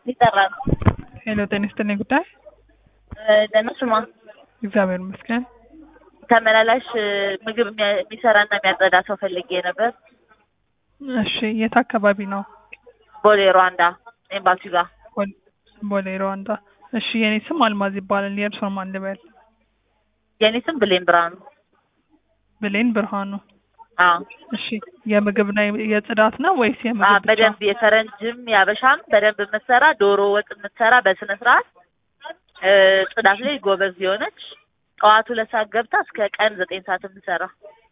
ሊጠራ ነው። ሄሎ ጤና ይስጥልኝ ጉዳይ ደህና ስማ፣ እግዚአብሔር ይመስገን። ተመላላሽ ምግብ የሚያ- የሚሰራና የሚያጸዳ ሰው ፈልጌ ነበር። እሺ የት አካባቢ ነው? ቦሌ ሩዋንዳ ኤምባሲ ጋር። ቦል- ቦሌ ሩዋንዳ። እሺ የኔ ስም አልማዝ ይባላል። የእርስዎን ማን ልበል? የኔ ስም ብሌን ብርሃኑ። ብሌን ብርሃኑ። አዎ እሺ የምግብና የ- የጽዳት ነው ወይስ አዎ፣ የምግብ ብቻ? በደንብ የፈረንጅም ያበሻም በደንብ የምትሰራ ዶሮ ወጥ የምትሰራ በስነ ስርዓት እ፣ ጽዳት ላይ ጎበዝ የሆነች ጠዋት ሁለት ሰዓት ገብታ እስከ ቀን ዘጠኝ ሰዓት የምትሰራ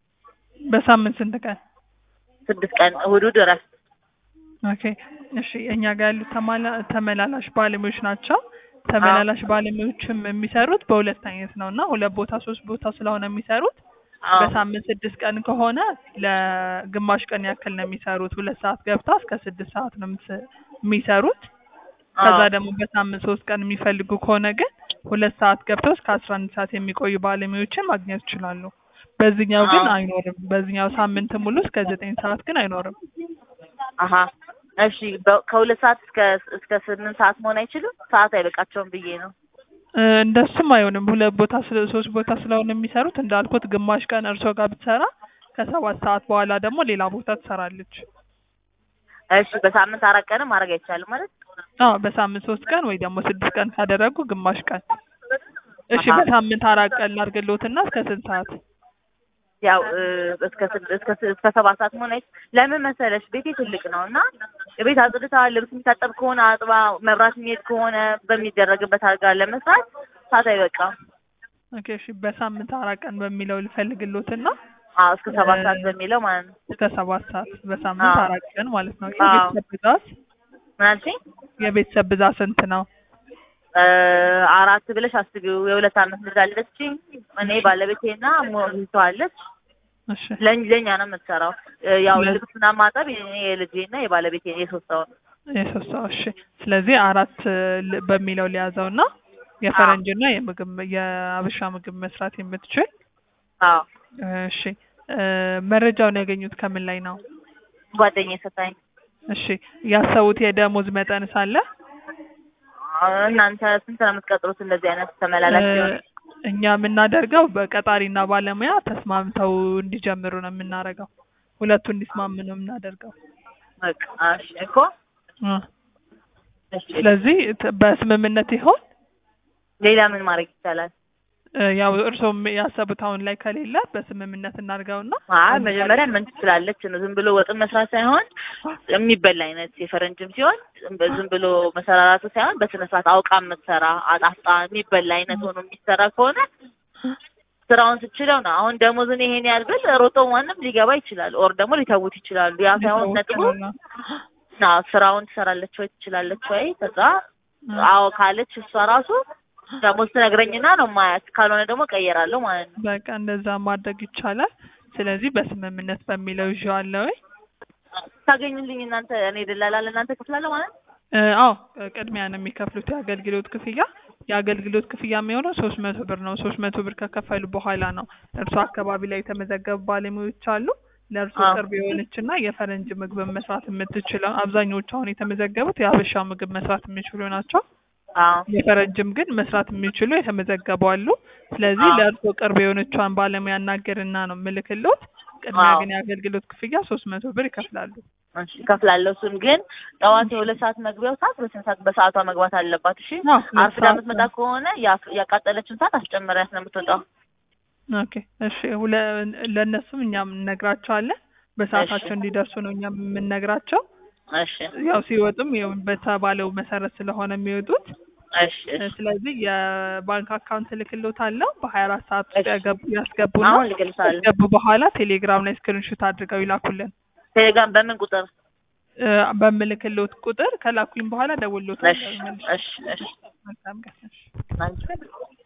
በሳምንት ስንት ቀን? ስድስት ቀን እሑድ እሑድ እረፍት። ኦኬ እሺ እኛ ጋር ያሉት ተማላ- ተመላላሽ ባለሙያዎች ናቸው። ተመላላሽ ባለሙያዎችም የሚሰሩት በሁለት አይነት ነው እና ሁለት ቦታ ሶስት ቦታ ስለሆነ የሚሰሩት አዎ በሳምንት ስድስት ቀን ከሆነ ለግማሽ ቀን ያክል ነው የሚሰሩት። ሁለት ሰዓት ገብታ እስከ ስድስት ሰዓት ነው የምትስ- የሚሰሩት። ከዛ አዎ ደግሞ በሳምንት ሶስት ቀን የሚፈልጉ ከሆነ ግን ሁለት ሰዓት ገብተው እስከ አስራ አንድ ሰዓት የሚቆዩ ባለሙያዎችን ማግኘት ይችላሉ። በዚህኛው ግን አዎ። አይኖርም። በዚህኛው ሳምንት ሙሉ እስከ ዘጠኝ ሰዓት ግን አይኖርም። አሀ እሺ በ- ከሁለት ሰዓት እስከ እስከ ስምንት ሰዓት መሆን አይችልም? ሰዓት አይበቃቸውም ብዬ ነው። እ፣ እንደሱም አይሆንም። ሁለት ቦታ ስለ ሶስት ቦታ ስለሆነ የሚሰሩት እንዳልኩት ግማሽ ቀን እርሶ ጋር ብትሰራ ከሰባት ሰዓት በኋላ ደግሞ ሌላ ቦታ ትሰራለች። እሺ በሳምንት አራት ቀንም ማድረግ አይቻልም ማለት አዎ በሳምንት ሶስት ቀን ወይ ደግሞ ስድስት ቀን ካደረጉ ግማሽ ቀን። እሺ አሀ። በሳምንት አራት ቀን ላድርግልዎትና እስከ ስንት ሰዓት? ያው እ፣ እስከ ስድ- እስከ ስ- እስከ ሰባት ሰዓት መሆን አይ ለምን መሰለሽ ቤቴ ትልቅ ነው እና ቤት አጽድታ ልብስ የሚታጠብ ከሆነ አጥባ መብራት የሚሄድ ከሆነ በሚደረግበት አልጋ ለመስራት ሰዓት አይበቃም። ኦኬ እሺ በሳምንት አራት ቀን በሚለው ልፈልግልዎትና አዎ እስከ ሰባት እ፣ ሰዓት በሚለው ማለት ነው። እስከ ሰባት ሰዓት በሳምንት አዎ። አራት ቀን ማለት ነው። አዎ። የቤተሰብ ብዛት ምን አልሽኝ? የቤተሰብ ብዛት ስንት ነው? እ፣ አራት ብለሽ አስቢው። የሁለት አመት ልጅ አለችኝ እኔ ባለቤቴና ሞግዚቷ አለች። እሺ ለእኛ ለእኛ ነው የምትሰራው። እ፣ ያው ሁለት- ልብስና ማጠብ የኔ የልጄና የባለቤቴ የሶስት ሰው ነው። የሶስት ሰው እሺ። ስለዚህ አራት እ፣ ል- በሚለው ሊያዘውና የፈረንጅና የምግብ የአበሻ ምግብ መስራት የምትችል አዎ እሺ። እ፣ መረጃውን ያገኙት ከምን ላይ ነው? ጓደኛዬ ሰታኝ። እሺ ያሰቡት የደሞዝ መጠን ሳለ እናንተ ስንት ነው የምትቀጥሩት? እንደዚህ አይነት ተመላላሽ ሲሆን እኛ የምናደርገው በቀጣሪና ባለሙያ ተስማምተው እንዲጀምሩ ነው የምናደርገው። ሁለቱ እንዲስማሙ ነው የምናደርገው። በቃ እሺ እኮ እ፣ እሺ። ስለዚህ ት- በስምምነት ይሆን ሌላ ምን ማድረግ ይቻላል? እ፣ ያው እርስዎም ያሰቡት አሁን ላይ ከሌለ በስምምነት እናድርገውና አይ መጀመሪያ ምን ትችላለች ነው ዝም ብሎ ወጥን መስራት ሳይሆን የሚበላ አይነት የፈረንጅም ሲሆን ዝም ብሎ መሰራራቱ ሳይሆን በስነ ስርዓት አውቃ የምትሰራ አጣፍጣ የሚበላ አይነት ሆኖ የሚሰራ ከሆነ ስራውን ስችለው ነው። አሁን ደሞዝን ይሄን ያህል ብል ሮጦ ማንም ሊገባ ይችላል፣ ኦር ደግሞ ሊተውት ይችላሉ። ያ ሳይሆን ነጥቡ ና ስራውን ትሰራለች ወይ ትችላለች ወይ ከዛ አዎ ካለች እሷ ራሱ ደሞዝ ትነግረኝና ነው ማያት፣ ካልሆነ ደግሞ ቀየራለሁ ማለት ነው። በቃ እንደዛ ማድረግ ይቻላል። ስለዚህ በስምምነት በሚለው ይዤዋለሁ። ታገኙልኝ እናንተ እኔ ደላላ ለእናንተ ከፍላለሁ ማለት ነው። እ፣ አዎ ቅድሚያ ነው የሚከፍሉት የአገልግሎት ክፍያ። የአገልግሎት ክፍያ የሚሆነው ሶስት መቶ ብር ነው። ሶስት መቶ ብር ከከፈሉ በኋላ ነው እርሶ አካባቢ ላይ የተመዘገቡ ባለሙያዎች አሉ። ለእርሶ አዎ። ቅርብ የሆነች እና የፈረንጅ ምግብ መስራት የምትችለው አብዛኞቹ አሁን የተመዘገቡት የሀበሻ ምግብ መስራት የሚችሉ ናቸው። አዎ የፈረንጅም ግን መስራት የሚችሉ የተመዘገቡ አሉ። ስለዚህ አዎ። ለእርሶ ቅርብ የሆነቿን ባለሙያ እናገርና ነው ምልክሎት። ቅድሚያ አዎ። ግን የአገልግሎት ክፍያ ሶስት መቶ ብር ይከፍላሉ። እሺ እከፍላለሁ። እሱን ግን ጠዋት የሁለት ሰዓት መግቢያው ሰዓት በስንት ሰዓት በሰዓቷ መግባት አለባት። እሺ አዎ፣ ሁለት አርፍዳ ሰዓት የምትመጣ ከሆነ ያ- ያቃጠለችን ሰዓት አስጨምሪያት ነው የምትወጣው። ኦኬ እሺ። ሁለ ለእነሱም እኛም እነግራቸዋለን። በሰዓታቸው እንዲደርሱ ነው እኛም የምንነግራቸው። እሺ ያው ሲወጡም ያው በተባለው መሰረት ስለሆነ የሚወጡት። እሺ እሺ። ስለዚህ የባንክ አካውንት ልክሎት አለው በሀያ አራት ሰዓት ውስጥ እሺ። ያገቡ- ያስገቡና አሁን ልገልጻለሁ። ያስገቡ በኋላ ቴሌግራም ላይ ስክሪንሾት አድርገው ይላኩልን። ቴሌግራም በምን ቁጥር? እ፣ በምልክሎት ቁጥር ከላኩኝ በኋላ ደውሎት እሺ እሺ እሺ። መልካም ቀን። እሺ። አንቺ